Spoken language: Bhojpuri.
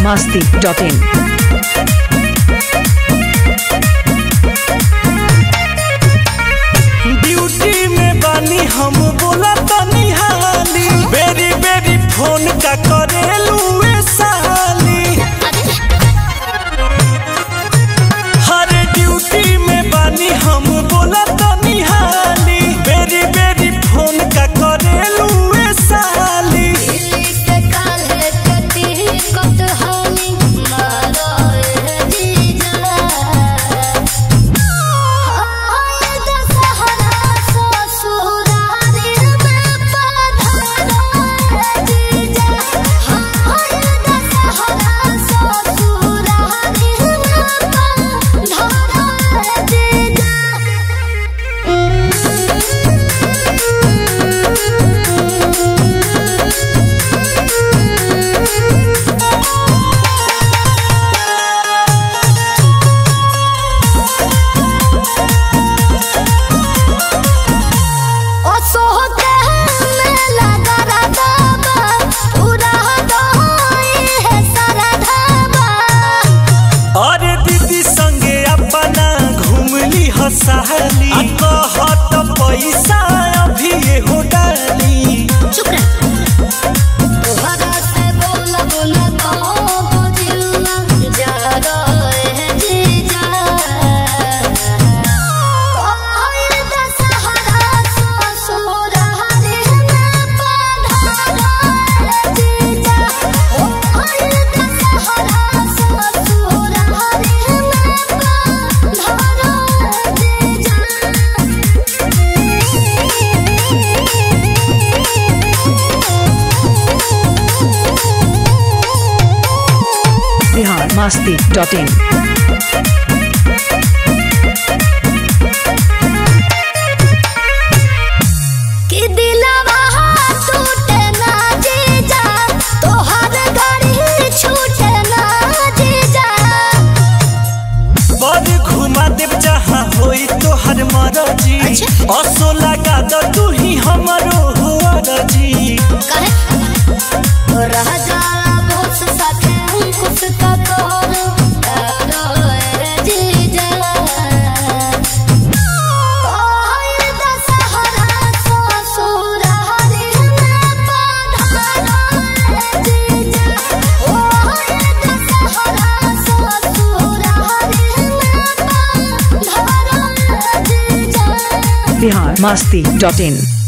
masti.in. ड्यूटी में बानी हम बोला तनी हाली बेरी बेरी फोन का करेलू ए साली हर ड्यूटी में बानी हम बोला तनी हाली बेरी बेरी फोन का करेलू ए साली अरे दीदी संगे अपना घूमली हसाली आ कहत पैसा अभी हो डाली Bihar masti.in. कि दिलवा टूटे ना जीजा तोहर गाड़ी छूटे ना जीजा बड़ घुमा देव जहाँ होई तोहर मरजी अच्छा। असो लगा द तू ही हमरो हुआ रजी कहे रह जाला बहुत साथे कुछ का तोहर करो ए जीजा तोहर दशहरा ससुर हरि में पधारो ए जीजा तोहर दशहरा ससुर हरि में पधारो ए जीजा Bihar masti.in.